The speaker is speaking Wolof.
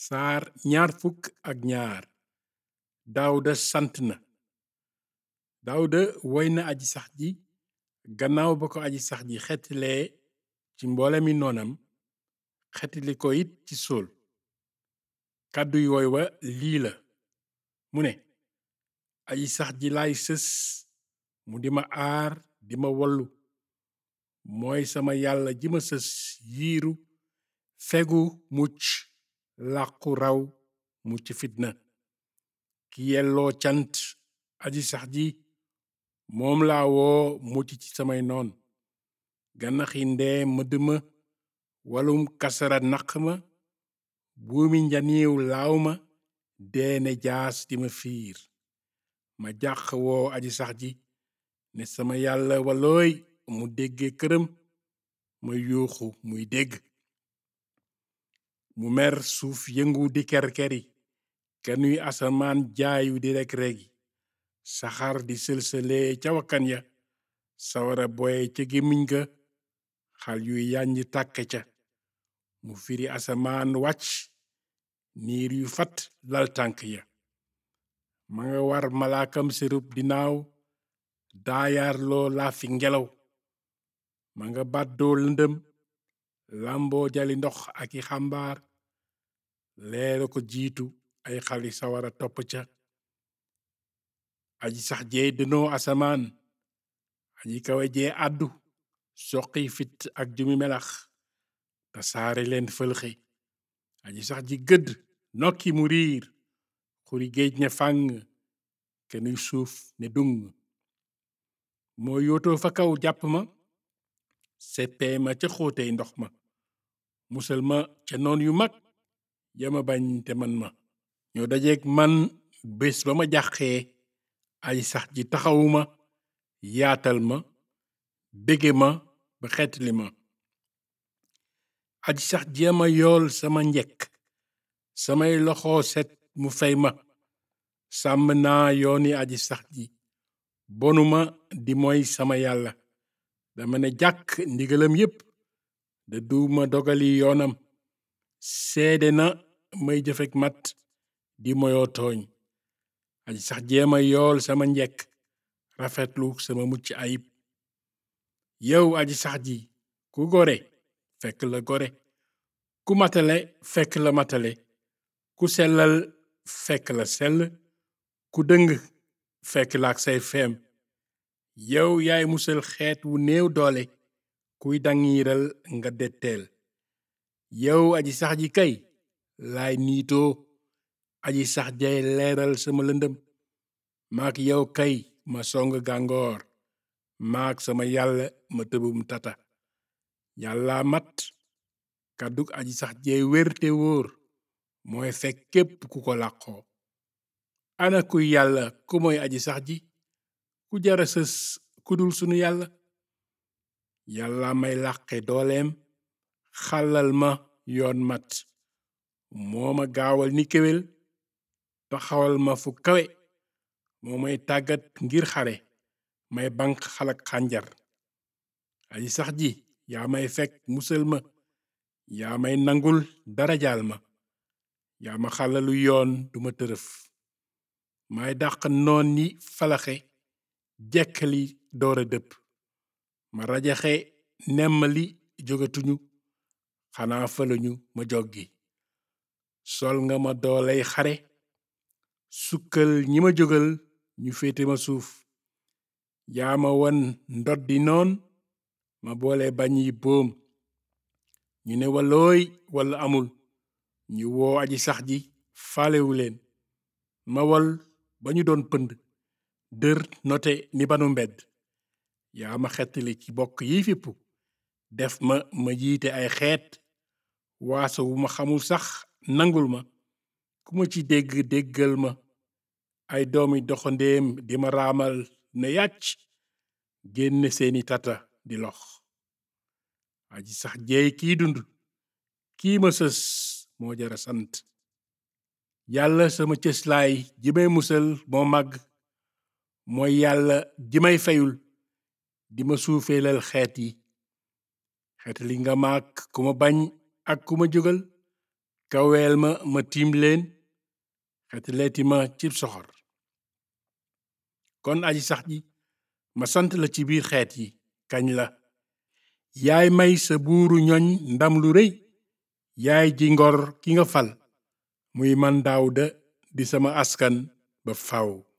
saar ñaar fukk ak ñaar daawuda sant na daawuda woy na aji sax ji gannaaw ba ko aji sax ji xettilee ci mboole mi noonam xettili ko it ci sool kàdduy woy wa lii la mu ne aji sax ji laay sës mu di ma aar di ma wollu mooy sama yàlla ji ma sës yiiru fegu mucc làqu raw mucc fitna ki yelloo cant aji sax ji moom laa woo mucc ci samay noon ganaxi ndee mëdd ma walum kasara naq ma buumi njaniiw laaw ma deene jaas di ma fiir ma jàq woo aji sax ji ne sama yàlla walooy mu dégge këram ma yuuxu muy dégg mu mer suuf yëngu di kerkeri kenuy asamaan jaayu di reg-regi saxaar di sëlsëlee ca wakkan ya sawara boye ca gémmiñ ga xal yuy yànj tàkke ca mu firi asamaan wàcc niir yu fat lal tànk ya ma nga war malaakam sërub dinaaw daayaarloo laafi ngelaw ma nga bàddoo lëndëm làmboo jali ndox ak i xambaar leera ko jiitu ay xali sawara topp ca aji sax jee dënoo asamaan aji kawe jee àddu soqi fit ak jumi melax te saare leen fëlxe aji sax ji gëdd nokki mu riir xuri géej ne fàng kenuy suuf ne dung moo yootoo fa kaw jàpp ma seppee ma ca xóotey ndox ma musal ma ca noon yu mag yama bañ te man ma ñoo dajeeg man bés ba ma jàqee aji sax ji taxawuma yaatal ma bége ma ba xeetli ma aji sax jéema yool sama njekk samay loxo set mu fay ma sàmm naa yooni aji sax ji bonuma di mooy sama yàlla dama ne jàkk ndigalam yépp da duuma dogali yoonam seede na may jëfek mat di moyoo tooñ aji sax jéema yool sama njekk rafetlu sama mucc ayib yow aji sax ji ku gore fekk la gore ku matale fekk la matale ku sellal fekk la sell ku dëng fekk la ak say feem yow yaay musal xeet wu néew doole kuy dangiiral nga detteel yow aji sax ji kay laay niitoo aji sax jay leeral sama lëndëm maak yow kay ma song gàngoor maak sama yàlla ma tëbum tata yàlla mat kàddug aji sax jee wér te wóor mooy fekk képp ku ko làqoo ana kuy yàlla ku mooy aji sax ji ku jara sës ku dul sunu yàlla yàlla may làqe dooleem xàllal ma yoon mat moo ma gaawal ni kéwél taxawal ma fu kawe moo may tàggat ngir xare may banq xalak xànjar aji sax ji yaa may fekk musal ma yaa may nangul darajaal ma yaa ma xàllalu yoon duma tërëf may dàq noon ni falaxe jekkali doora dëpp ma rajaxe nemmali jógatuñu xanaa falañu ma joggi sol nga ma dooley xare sukkal ñi ma jógal ñu féete ma suuf yaa ma won ndoddi noon ma boole bañ yi boom ñu ne walooy walla amul ñu woo aji sax ji faalewu leen ma wol ba ñu doon pënd dër note ni banu mbedd yaa ma xettali ci bokk yi fippu def ma ma jiite ay xeet waaso wu ma xamul sax nangul ma ku ma ci dégg déggal ma ay doomi doxandéem di ma raamal ne yàcc génn seeni tata di lox aji sax jeey kiy dund kii ma sës moo jara sant yàlla sama cëslaay ji may musal moo màgg mooy yàlla ji may feyul di ma suufeelal xeet yi xeet li nga maak ku ma bañ ak ku ma jógal kaweel ma ma tiim leen xetleeti ma cib soxor kon aji sax ji ma sant la ci biir xeet yi kañ la yaay may sa buuru ñoñ ndam lu rëy yaay ji ngor ki nga fal muy man Daawuda di sama askan ba faw